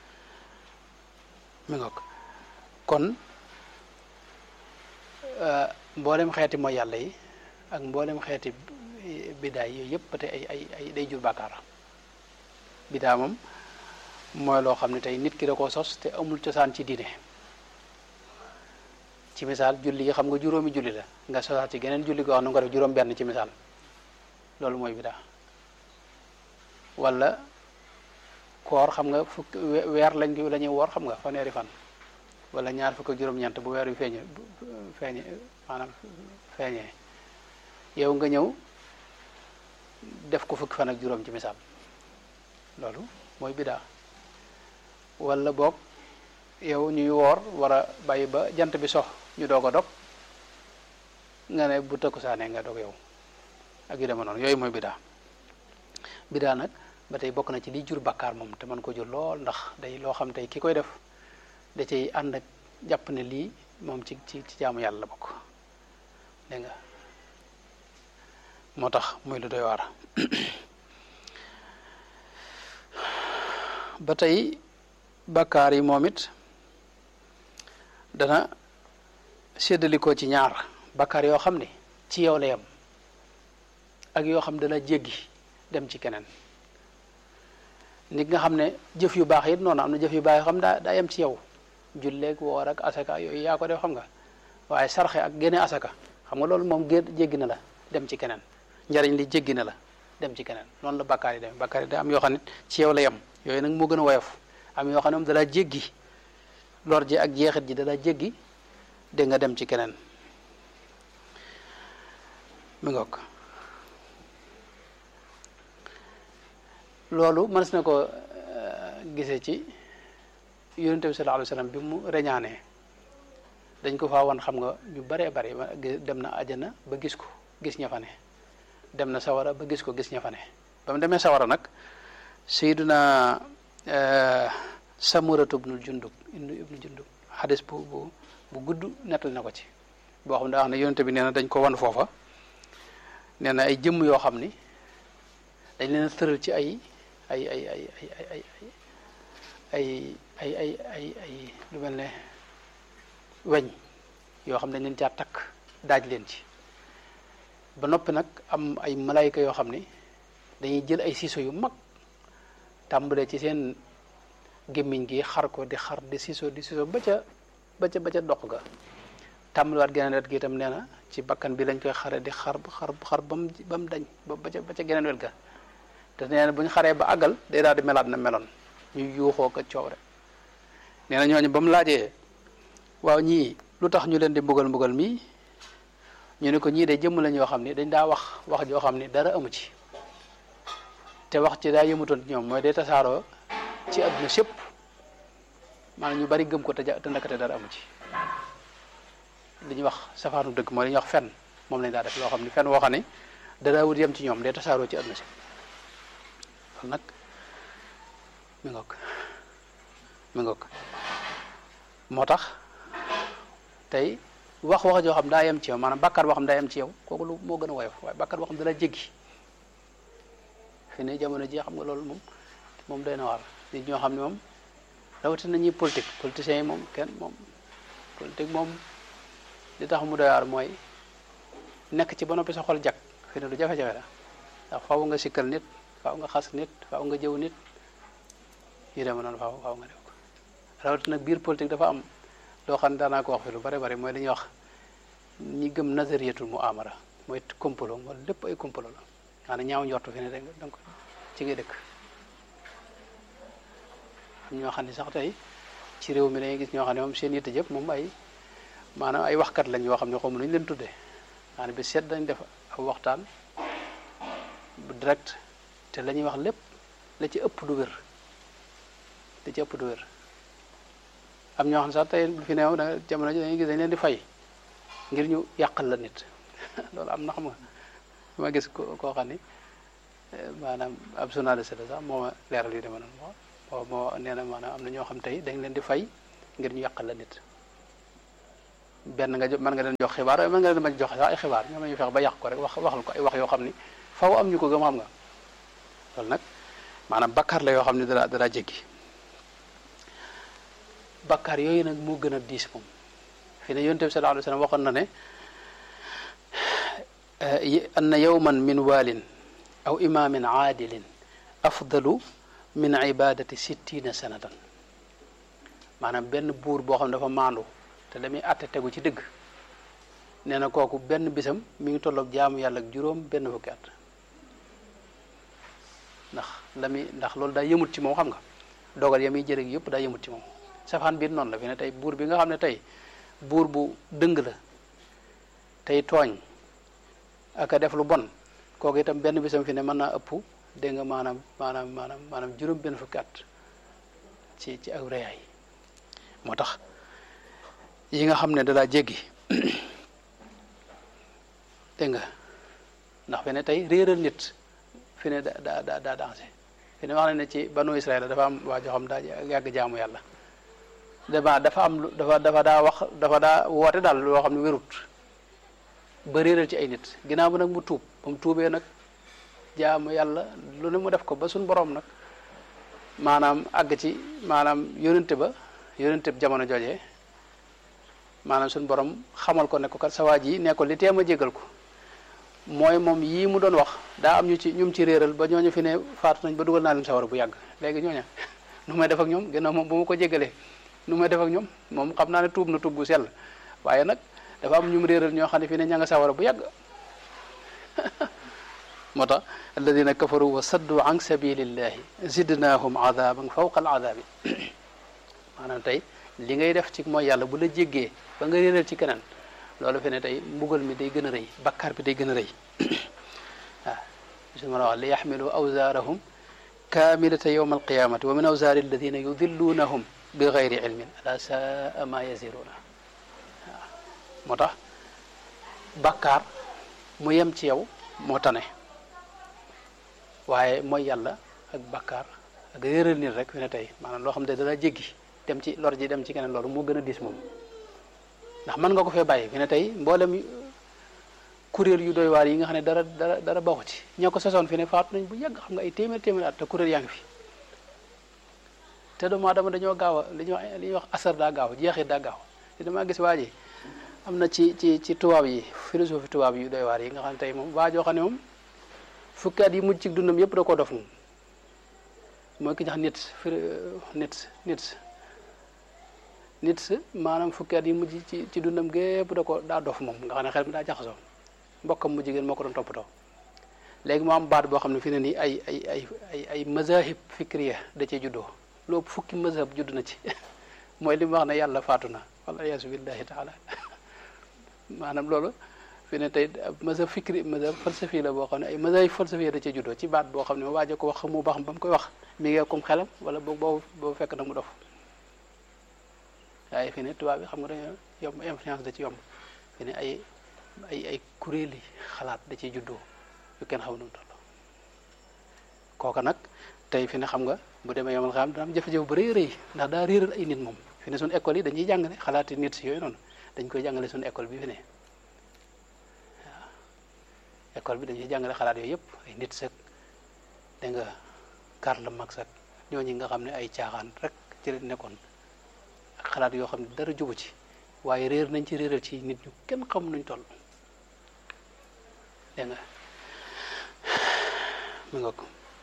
mi ngoog kon mboolem xeeti mooy yàlla yi ak mboolem xeeti bidaay yooyu yëpp ba tey ay ay ay day jur bàkkaar bidaa moom mooy loo xam ne tey nit ki da koo sos te amul cosaan ci diine ci misaal julli yi xam nga juróomi julli la nga sosaat ci geneen julli goo xam ne nga ko def juróom benn ci misaal loolu mooy bidaa wala koor xam nga fukk weer lañ ko la ñuy woor xam nga fanweeri fan wala ñaar fukk ak juróom-ñeent bu weer wi feeñe feeñe maanaam feeñee yow nga ñëw def ko fukki fan ak juróom ci misaal loolu mooy bidaa wala boog yow ñuy woor war a bàyyi ba jant bi sox ñu doog a dog nga ne bu takkusaanee nga dog yow ak yu dema noonu yooyu mooy bidaa bidaa nag ba tey bokk na ci liy jur bakkaar moom te mën ko jur lool ndax day loo xam tey ki koy def da cay ànd ak jàpp ne lii moom ci ci ci jaamu yàlla la bokk dégg nga moo tax muy lu doy waar ba tey bakkaar yi moom it dana séddalikoo ci ñaar bakkaar yoo xam ne ci yow la yem ak yoo xam dana jéggi dem ci keneen nit nga xam ne jëf yu baax it noonu am na jëf yu baax yoo xam daa daa yem ci yow julleeg woor ak asaka yooyu yaa ko def xam nga waaye sarxe ak génne asaka xam nga loolu moom gén jéggi na la dem ci keneen njariñ li jéggi na la dem ci keneen noonu la bakkaar yi dem bakkaar yi da am yoo xam ne ci yow la yem yooyu nag moo gën a woyof am yoo xam ne moom dalaa jéggi lor ji ak jeexit ji dalaa jéggi dégg nga dem ci keneen mi ngoog loolu mënees na ko gisee ci yonente bi sallallahu alayhi wasallam bi mu reñaanee dañ ko faa wan xam nga ñu baree bari dem na ajana ba gis ko gis ña fa ne dem na sawara ba gis ko gis ña fa ne ba mu demee sawara nag sayyiduna samuratu ibnul jundub ibnu jundub xadis bu bu bu gudd nettal na ko ci boo xam ne daa wax ne yonente bi nee na dañ ko wan foofa nee na ay jëmm yoo xam ni dañ leen a tëral ci ay ay ay ay ay ay ay ay ay ay ay lu mel ne weñ yoo xam ne dañ leen caa takk daaj leen ci ba noppi nag am ay malayka yoo xam ni dañuy jël ay siiso yu mag tàmbalee ci seen gémmiñ gi xar ko di xar di siiso di siiso ba ca ba ca ba ca dox ga tàmbaliwaat geneen wet gi itam nee na ci bakkan bi lañ koy xare di xar xar xar ba mu ba mu dañ ba ba ca ba ca geneen wet ga te nee na bu ñu xaree ba àggal day daal di melaat na meloon ñu yuuxoo ko coow rek nee na ñooñu ba mu laajee waaw ñii lu tax ñu leen di mbugal mbugal mii ñu ne ko ñii de jëmm lañ yoo xam ni dañ daa wax wax joo xam ni dara amu ci te wax ci daa yëmutoon ci ñoom mooy day tasaaroo ci adduna sépp maanaam ñu bari gëm ko te ja te ndakate dara amu ci li ñuy wax safaanu dëgg mooy li ñuy wax fen moom lañ daa def loo xam ni fen woo xam ne dara wut yem ci ñoom day tasaaroo ci adduna sépp loolu nag mi ngoog mi ngoog moo tax tey wax wax joo xam daa yem ci yow maanaam bàkkaar boo xam daa yem ci yow kooku lu moo gën a woyof waaye bàkkaar boo xam dala jéggi fi ne jamono ji xam nga loolu moom moom doy na waar nit ñoo xam ne moom rawatina ñuy politique politiciens yi moom kenn moom politique moom li tax mu doy waar mooy nekk ci ba noppi sa xol jag fi ne lu jafe-jafe la ndax faaw nga sikkal nit faaw nga xas nit faaw nga jëw nit yu deme noonu faaw faaw nga def ko rawatina biir politique dafa am loo xam ne daanaa ko wax fi lu bari bari mooy dañuy wax ñi gëm nazariyatul muamara mooy complot mooy lépp ay complot la maanaam ñaaw njortu fi ne rek donc ci ngay dëkk am ñoo xam ne sax tey ci réew mi dañuy gis ñoo xam ne moom seen yitte jëpp moom ay maanaam ay waxkat lañ yoo xam ne xamu nañu leen tuddee maanaam bi seet dañ def aw waxtaan bu direct te la ñuy wax lépp la ci ëpp du wér la ci ëpp du wér am ñoo xam ne sax tey fi neew da jamono ji dañuy gis dañ leen di fay ngir ñu yàqal la nit loolu am na xam nga ma gis ko koo xam ni maanaam ab journaliste la sax moo ma leeral yu deme noonu moo moo nee na maanaam am na ñoo xam tey dañ leen di fay ngir ñu yàqal la nit benn nga mën nga leen jox xibaar mën nga leen bañ jox sax ay xibaar ñoom ñu fex ba yàq ko rek wax waxal ko ay wax yoo xam ni faw am ñu ko gëm xam nga loolu nag maanaam bakkaar la yoo xam ne dara dara jéggi bakkaar yooyu nag moo gën a diis moom fi ne yonent bi sallallahu alayhi wa sallam waxoon na ne anna yawman min waalin aw imaamin aadilin afdalu min ibadati sittina sanatan maanaam benn buur boo xam ne dafa maandu te damuy atte tegu ci dëgg nee na kooku benn bisam mi ngi tolloog jaamu yàlla ak juróom benn fukki at ndax la muy ndax loolu daa yëmut ci moom xam nga dogal ya muy jëre yëpp daa yëmut ci moom safaan biir noonu la fi ne tey buur bi nga xam ne tey buur bu dëng la tey tooñ ak a def lu bon kooku itam benn bisam fi ne mën naa ëpp dégg nga maanaam maanaam maanaam maanaam juróom benn fukki at ci ci aw reyaay moo tax yi nga xam ne dalaa jéggi dégg nga ndax fi ne tey réeral nit fi ne da da da daa dansé fi ne wax na ne ci banu Israël dafa am waa joo xam daa yàgg jaamu yàlla dama dafa am lu dafa dafa daa wax dafa daa woote daal loo xam ne wérut ba réeral ci ay nit ginnaaw bi nag mu tuub ba mu tuubee nag jaamu yàlla lu ne mu def ko ba suñ borom nag maanaam àgg ci maanaam yónente ba yónente bi jamono joojee maanaam suñ borom xamal ko ne ko kat sa waa ji ne ko li teem a jégal ko mooy moom yii mu doon wax daa am ñu ci ñum ci réeral ba ñooñu fi ne faatu nañ ba dugal naa leen sawar bu yàgg léegi ñooña nu may def ak ñoom ginnaaw moom bu ma ko jégalee nu may def ak ñoom moom xam naa ne tuub na tuub gu sell waaye nag dafa am ñum réeral ñoo xam ne fi ne ña nga sawara bu yàgg moo tax alladina kafaru wa saddu an sabilillahi zidnahum adaban fawqa al adabi maanaam tey li ngay def ci mooy yàlla bu la jéggee ba nga réeral ci keneen loolu fi ne tey mbugal mi day gën a rëy bakkaar bi day gën a rëy waaw su ma la wax li yaxmilu awzaarahum kaamilata yowma alqiyamati wa min awzaari alladina yudilluunahum bi gayri ilmin ala saa ma yaziruuna waaw moo tax bakkaar mu yem ci yow moo tane waaye mooy yàlla ak bakkaar ak réeral nit rek fi ne tey maanaam loo xam ne dana jéggi dem ci lor ji dem ci keneen loolu moo gën a diis moom ndax mën nga ko fee bàyyi fi ne tey mboolem kuréel yu doy waar yi nga xam ne dara dara dara baaxu ci ñoo ko sosoon fi ne faatu nañ bu yàgg xam nga ay téeméer téeméer at te kuréel yaa ngi fi te doomu aadama dañoo gaaw a li ñuy wax li ñuy wax asar daa gaaw jeexit daa gaaw te damaa gis waa ji am na ci ci ci tubaab yi philosophie tubaab yu doy waar yi nga xam ne tey moom waa joo xam ne moom fukki at yi mujj ci dundam yëpp da koo dof moom mooy ki ñax nit nit nit nit maanaam fukki at yi mujj ci ci dundam gépp da ko daa dof moom nga xam ne xel mi daa jaxasoo mbokkam mu jigéen moo ko doon toppatoo léegi mu am baat boo xam ne fi ne nii ay ay ay ay ay mazahib fikriya da cee juddoo loolu fukki mazhab judd na ci mooy li mu wax ne yàlla faatu na wala yaasu billahi taala maanaam loolu fi ne tey mazhab fikri mazhab falsafi la boo xam ne ay mazahib falsafi da cee juddoo ci baat boo xam ne waaje ko wax xamu ba xam ba mu koy wax mi ngi comme xelam wala boobu boobu boobu fekk na mu dof waaye fi ne tubaab bi xam nga dañoo yomb influence da ci yomb fi ne ay ay ay kuréeli xalaat da ciy juddoo yu kenn xaw nu mu toll kooka nag tey fi ne xam nga bu demee yomal xam dana am jafe-jafe bu rëy rëy ndax daa réeral ay nit moom fi ne suñu école yi dañuy jàngale xalaati nit si yooyu noonu dañ koy jàngale suñu école bi fi ne waaw école bi dañuy jàngale xalaat yooyu yëpp ay nit sek da nga Karl Marx ak ñooñu nga xam ne ay caaxaan rek ci la nekkoon ak xalaat yoo xam ne dara jubu ci waaye réer nañ ci réeral ci nit ñu kenn xam nuñ toll dégg nga mi ngoog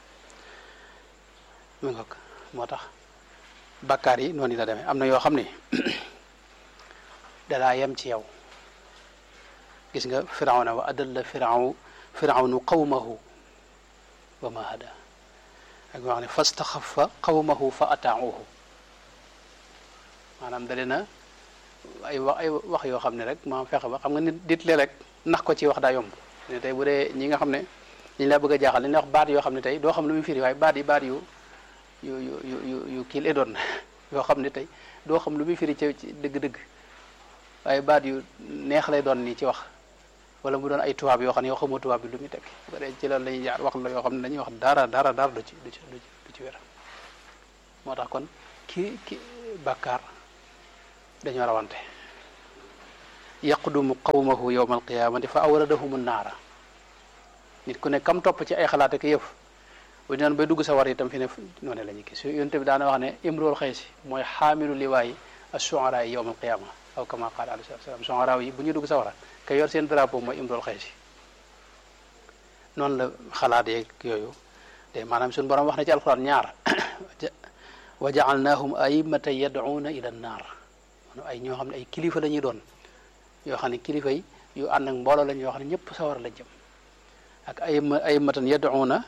mi ngoog moo tax bakkaar yi noonu la demee am na yoo xam ne dalaa yem ci yow gis nga firawna wa adalla firaw firawnu qawmahu wa ma hada ak wax ne fastaxafa qawmahu fa ataauhu maanaam da na ay wax ay wax yoo xam ne rek maam fexe ba xam nga nit dit le rek nax ko ci wax daa yomb ne tey bu dee ñi nga xam ne ñu la bëgg a jaaxal li ñuy wax baat yoo xam ne tey doo xam lu muy firi waaye baat yi baat yu yu yu yu yu kii lay doon yoo xam ne tey doo xam lu muy firi ci dëgg-dëgg waaye baat yu neex lay doon nii ci wax wala mu doon ay tubaab yoo xam ne yoo xamoo tubaab bi lu muy tekki bu dee ci loolu la ñuy jaar wax la yoo xam ne dañuy wax dara dara dara du ci du ci du ci wér moo tax kon ki ki bàkkaar dañoo rawante yaqdumu qawmahu yowma alqiyamati fa awradahum naara nit ku ne kam topp ci ay xalaat ak yëf bu ñu bay dugg sa war itam fi ne noonu la ñuy gis yonte bi daana wax ne imrool xëy si mooy xaamilu liwaayi ashuara yi yowma alqiyama aw kama qaala alayhi salaam shuara yi bu ñu dugg sa wara ka yor seen drapeau mooy imrool xëy si noonu la xalaat yeeg yooyu te maanaam suñu borom wax na ci alquran ñaar wa jaalnaahum aimata yad'uuna ila nnaar maanaam ay ñoo xam ne ay kilifa la ñuy doon yoo xam ne kilifa yi yu ànd ak mbooloo lañ yoo xam ne ñëpp sawar la jëm ak ay aimatan yad'uuna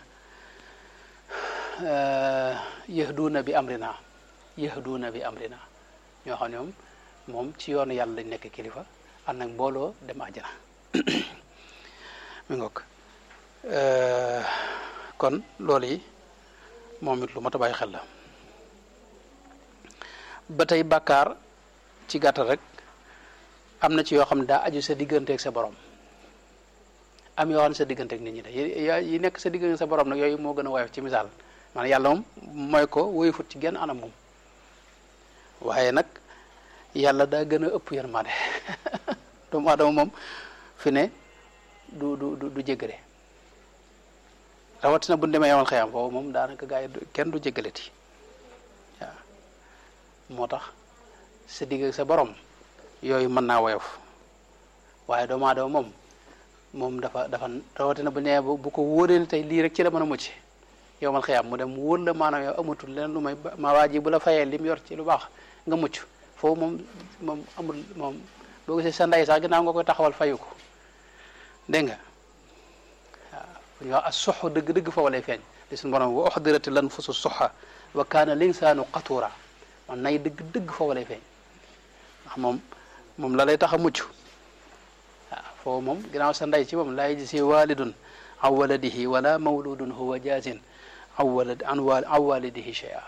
yahduuna bi amrina yahduuna bi amrina ñoo xam ne moom moom ci yoonu yàlla lañ nekk kilifa ànd ak mbooloo dem àjjana mi ngoog kon loolu yi moom it lu mat a bàyyi xel la ba tey bàkkaar ci gàttal rek am na ci yoo xam ne daa aju sa digganteeg sa borom am yoo xam ne sa digganteeg nit ñi de yi nekk sa diggante sa borom nag yooyu moo gën a woyof ci misaal maanaam yàlla moom mooy ko woyofut ci genn anam moom waaye nag yàlla daa gën a ëpp yërmande doomu aadama moom fi ne du du du jéggale rawatina bu ñu demee yamal xëyam foofu moom daanaka gaa yi kenn du jéggaleti waaw moo tax sa digg ak sa borom yooyu mën naa woyof waaye doomu aadama moom moom dafa dafa rawatina bu nee bu ko wóoree tey lii rek ci la mën a mucc yowmal xëyam mu dem mu wóor la maanaam yow amatul leen lu may ma waa ji bu la fayee lim yor ci lu baax nga mucc foofu moom moom amul moom boo gisee sa ndey sax ginnaaw nga koy taxawal fayu ko dégg nga waaw ñu wax as soxo dëgg-dëgg foofu lay feeñ li suñu borom wa uxdirati lan fusu soxa wa kaana linsaanu qatura man nay dëgg-dëgg foofu lay feeñ ndax moom moom la lay tax a mucc waaw foofu moom ginnaaw sa ndey ci moom laa yajzi walidun an waladihi wala mawludun huwa jazin an walad an walidihi shay'a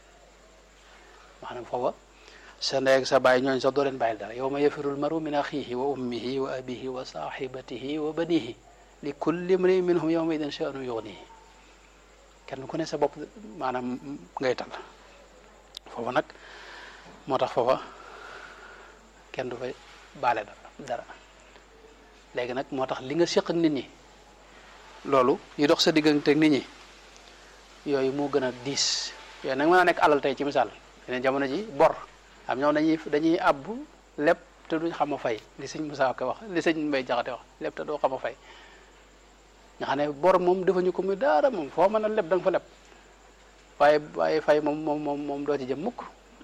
maanaam foofa sa ndey ak sa baay ñooñ sax doo leen bàyyil dara yawma yafirul maru min axihi wa ummihi wa abihi wa sahibatihi wa banihi li kulli mri'in minhum yawma idin sha'nu yughnihi kenn ku ne sa bopp maanaam ngay tal foofa nag moo tax foofa kenn du fay baale dara dara léegi nag moo tax li nga séq ak nit ñi loolu yi dox sa diggante ak nit ñi yooyu moo gën a diis yooyu nag mën a nekk alal tey ci misaal yeneen jamono ji bor am ñoom dañuy dañuy àbb lépp te duñ xam a fay li sëñ Moussa ko wax li sëñ Mbay Jaxate wax lépp te doo xam a fay nga xam ne bor moom defuñu ko muy daara moom foo mën a leb da nga fa leb waaye waaye fay moom moom moom moom doo ci jëm mukk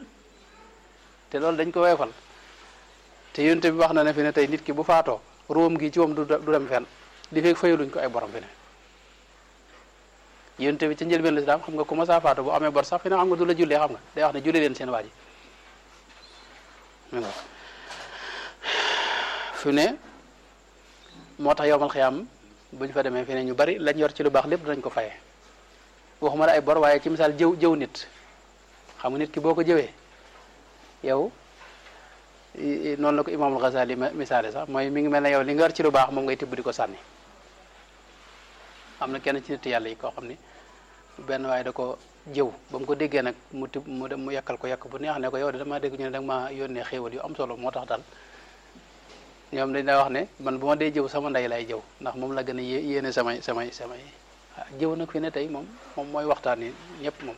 te loolu dañ ko weefal te yonte bi wax na ne fi ne tey nit ki bu faatoo róom gi ci moom du du dem fenn li fekk fayaluñ ko ay borom fi ne yonte bi ci njëlbeen lislaam xam nga ku ma saa faatu bu amee bor sax fi ne xam nga du la jullee xam nga day wax ne julli leen seen waa ji fi ne moo tax yowmal xiyaam bu ñu fa demee fi ne ñu bari lañ yor ci lu baax lépp danañ ko faye waxuma la ay bor waaye ci misaal jëw jëw nit xam nga nit ki boo ko jëwee yow noonu la ko imaamul Ghazali misaale sax mooy mi ngi mel ne yow li nga yor ci lu baax moom ngay tibb di ko sànni am na kenn ci nit yàlla yi koo xam ni benn waaye da ko jëw ba mu ko déggee nag mu tib mu dem mu yàkkal ko yàkk bu neex ne ko yow de damaa dégg ñu ne danga maa yónnee xéewal yu am solo moo tax daal ñoom dañ daa wax ne man bu ma dee jëw sama ndey lay jëw ndax moom la gën a yéene samay samay samay jëw nag fi ne tey moom moom mooy waxtaan yi ñëpp moom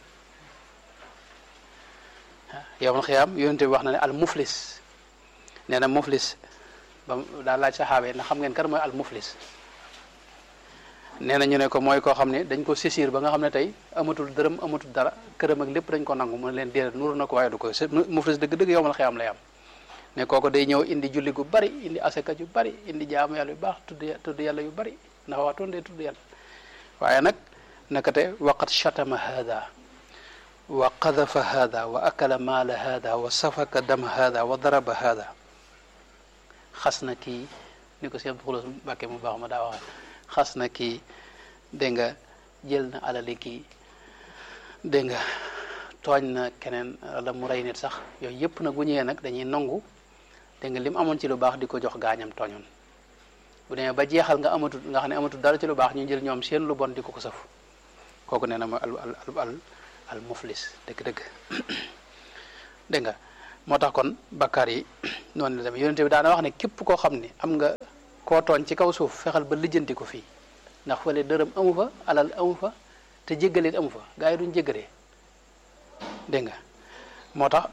yow man xiyaam yonente bi wax na ne al muflis nee na muflis ba daa laaj saxaaba yi ndax xam ngeen kan mooy al muflis nee na ñu ne ko mooy koo xam ne dañ ko sisir ba nga xam ne tey amatul dërëm amatul dara këram ak lépp dañ ko nangu mu ne leen déedéet nuru na ko waaye du ko muflis dëgg-dëgg yow man xiyaam lay am ne kooku day ñëw indi julli gu bari indi asaka yu bari indi jaamu yàlla yu baax tudd tudd yàlla yu bari ndax waa toon dee tudd yàlla waaye nag naka te waqat shatama hada wa qadafa hada wa akala maala hada wa safaka dama hada wa daraba hada xas na kii ni ko seen xulos Mbàkke mu baax ma daa waxe xas na kii dégg nga jël na alali kii dégg nga tooñ na keneen wala mu rey nit sax yooyu yëpp nag bu ñëwee nag dañuy nangu dégg nga li mu amoon ci lu baax di ko jox gaañam tooñoon bu demee ba jeexal nga amatul nga xam ne amatul dara ci lu baax ñu jël ñoom seen lu bon di ko ko sëf kooku nee na mooy al al al al muflis dëgg-dëgg dégg nga moo tax kon bakkaar yi noonu la demee yonente bi daana wax ne képp koo xam ne am nga koo tooñ ci kaw suuf fexal ba lijjanti ko fii ndax fële dërëm amu fa alal amu fa te jéggalit amu fa gaa yi duñ jéggalee dégg nga moo tax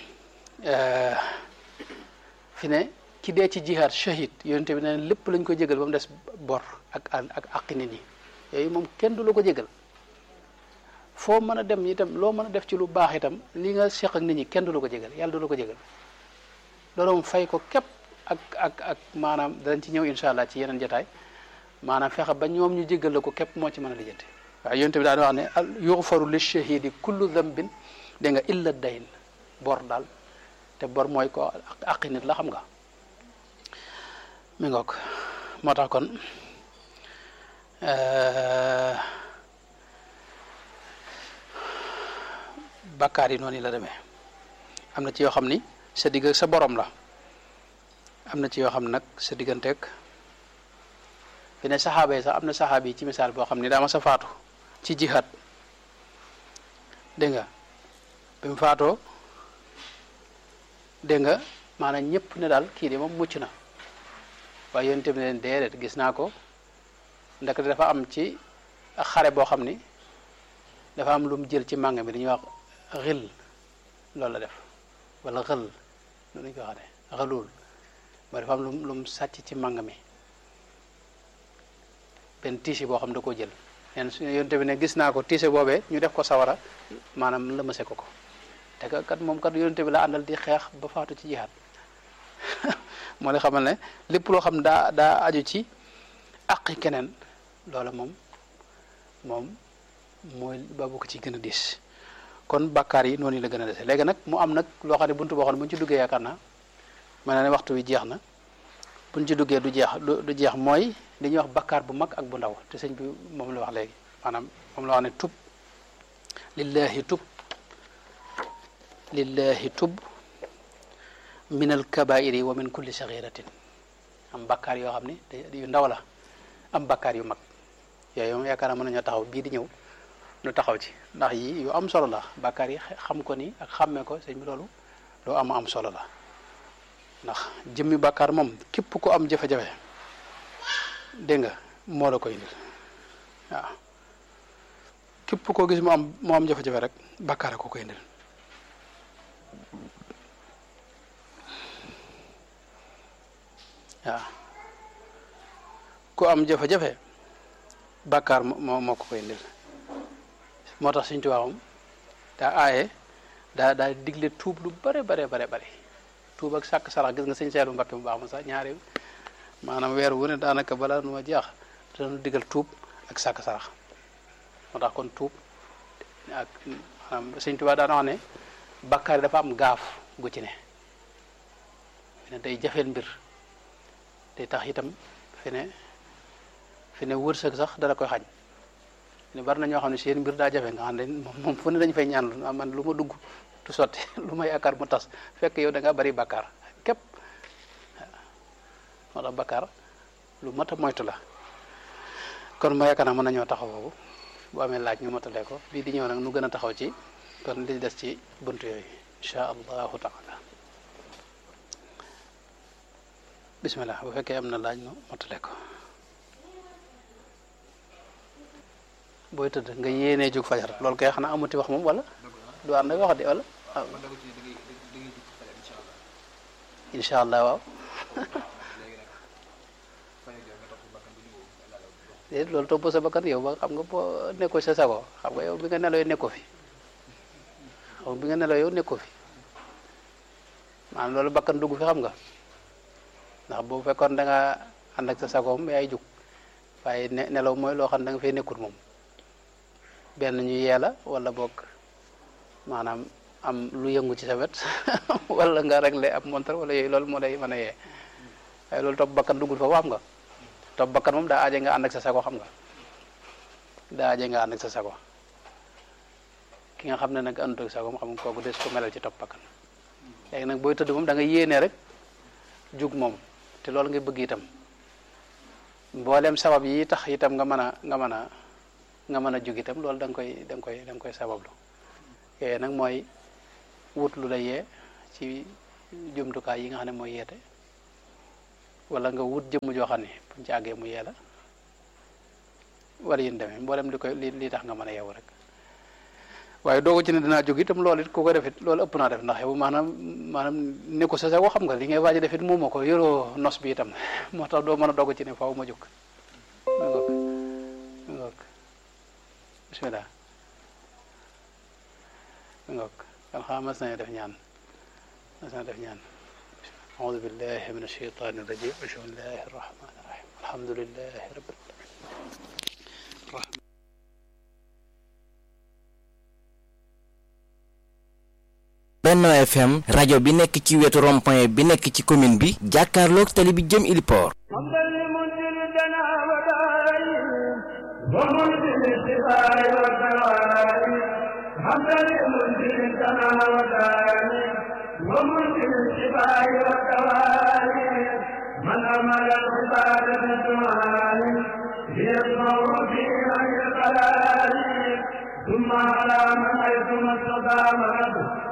fi ne ki dee ci jihaad shahid yonente bi ne lépp lañ ko jégal ba mu des bor ak ak aqi nit ñi yooyu moom kenn du la ko jégal foo mën a dem itam loo mën a def ci lu baax itam li nga seq ak nit ñi kenn du la ko jégal yàlla du la ko jégal loolu moom fay ko képp ak ak ak maanaam danañ ci ñëw incha allah ci yeneen jotaay maanaam fexe ba ñoom ñu jégal la ko képp moo ci mën a lijjanti waaye yonente bi daan wax ne al yuxfaru li shahidi kullu dambin dégg nga illa dayn bor daal te bor mooy ko aqi nit la xam nga mi ngoog moo tax kon bakkaar yi noonu la demee am na ci yoo xam ni sa digg sa borom la am na ci yoo xam nag sa digganteeg fi ne saxaaba yi sax am na saxaaba yi ci misaal boo xam ni daa ma sa faatu ci jihaad dégg nga bi mu faatoo dégg nga maanaam ñëpp ne daal kii de moom mucc na waaye yonent bi leen déedéet gis naa ko ndax dafa am ci xare boo xam ni dafa am lu mu jël ci màng mi dañuy wax xil loolu la def wala xël loolu ñu ko waxee xëlul ba dafa am lu lu mu sàcc ci màng mi benn tiisi boo xam da koo jël neen su yonent bi ne gis naa ko tiise boobee ñu def ko sawara maanaam lëmase ko ko te kat moom kat yonent bi la àndal di xeex ba faatu ci jihaad moo la xamal ne lépp loo xam daa daa aju ci àqi keneen loola moom moom mooy babu ko ci gën a diis kon bàkkaar yi noonu la gën a dese léegi nag mu am nag loo xam ne buntu boo xam ne bu ñu ci duggee yaakaar naa mel na ne waxtu wi jeex na bu ñu ci duggee du jeex du jeex mooy li ñuy wax bàkkaar bu mag ak bu ndaw te sëñ bi moom la wax léegi maanaam moom la wax ne tub lillahi tub lillahi tub min al kabairi wa min kulli saxiratin am bakkaar yoo xam ne yu ndaw la am bakkaar yu mag yooyu moom yaakaar naa mën nañoo taxaw bii di ñëw nu taxaw ci ndax yi yu am solo la bakkaar yi xam ko ni ak xàmmee ko sëñ bi loolu loo am am solo la ndax jëmmi bakkaar moom képp ko am jafe-jafe dégg nga moo la koy indil waaw képp koo gis mu am mu am jafe-jafe rek bakkaar ko koy indil waaw ku am jafe-jafe bàkkaar moo moo ko koy indil moo tax suñ tubaabam daa aaye daa daa digle tuub lu bare bare bare bare tuub ak sàkk sarax gis nga sëñ seelu mbakke bu baax ma sax ñaari maanaam weer wu ne daanaka balaa nu ma jeex danu digal tuub ak sàkk sarax moo tax kon tuub ak maanaam sëñ tubaab daana wax ne bàkkaar yi dafa am gaaf gu ci ne ne day jafeel mbir day tax itam fi ne fi ne wërsëg sax dala koy xañ ne bari na ñoo xam ne seen mbir daa jafe nga xam ne moom fu ne dañu fay ñaan man lu ma dugg tu sotti lu ma yaakaar mu tas fekk yow da nga bari bakkaar képp moo tax bakkaar lu mat a moytu la kon ma yaakaar naa mën nañoo taxaw boobu bu amee laaj ñu matalee ko bii di ñëw nag nu gën a taxaw ci kon li des ci buntu yooyu insha allahu taala bismillah bu fekkee am na laaj nu motale ko booy tëdd nga yéenee jóg fajar loolu kay xanaa amuti wax moom wala du ànd ak wax de wala waaw incha allah waaw déet loolu topp sa bakkan yow ba xam nga boo nekkoo sa sago xam nga yow bi nga neloo nekkoo fi xam bi nga neloo yow nekkoo fi maanaam loolu bakkan dugg fi xam nga ndax bu fekkoon da nga ànd ak sa sagoom yaay jug waaye ne nelaw mooy loo xam ne da nga fay nekkut moom benn ñu yeela wala boog maanaam am lu yëngu ci sa wet wala nga réglé ab montar wala yooyu loolu moo lay mën a yee waaye loolu topp bakkan duggul foofu xam nga topp bakkan moom daa aaje nga ànd ak sa sago xam nga daa aaje nga ànd ak sa sago ki nga xam ne nag àndut ak sagoom xam nga kooku des ko melal ci topp bakkan léegi nag booy tëdd moom da nga yéenee rek jug moom te loolu nga bëgg itam mboolem sabab yi tax itam nga mën a nga mën a nga mën a jug itam loolu da nga koy da nga koy da nga koy sabablu yooyu nag mooy wut lu la yee ci jumtukaay yi nga xam ne mooy yeete wala nga wut jëmm joo xam ne buñ ci àggee mu yee la wala yéen demee mboolem li koy li li tax nga mën a yeewu rek waaye doogu ci ne dinaa jóg itam loolu it ku ko defit loolu ëpp naa def ndax yow maanaam maanaam ne ko sa sa xam nga li ngay waaj a defit moom moo ko yoroo nos bi itam moo tax doo mën a dogg ci ne faaw ma jóg ma ngoog ma ngoog bismillah ma ngoog kan xam mas nañu def ñaan mas nañu def ñaan أعوذ بالله من الشيطان الرجيم بسم الله الرحمن الرحيم الحمد لله رب العالمين
Benno FM rajo bi nekk ci wetu rond-point bi nekk ci commune bi jàkkaarloog tali bi jëm Iliport
ومنزل الشفاء والدواء من أمر العباد بالدعاء ليسمع في عين القلال ثم على من حيث ما استطاع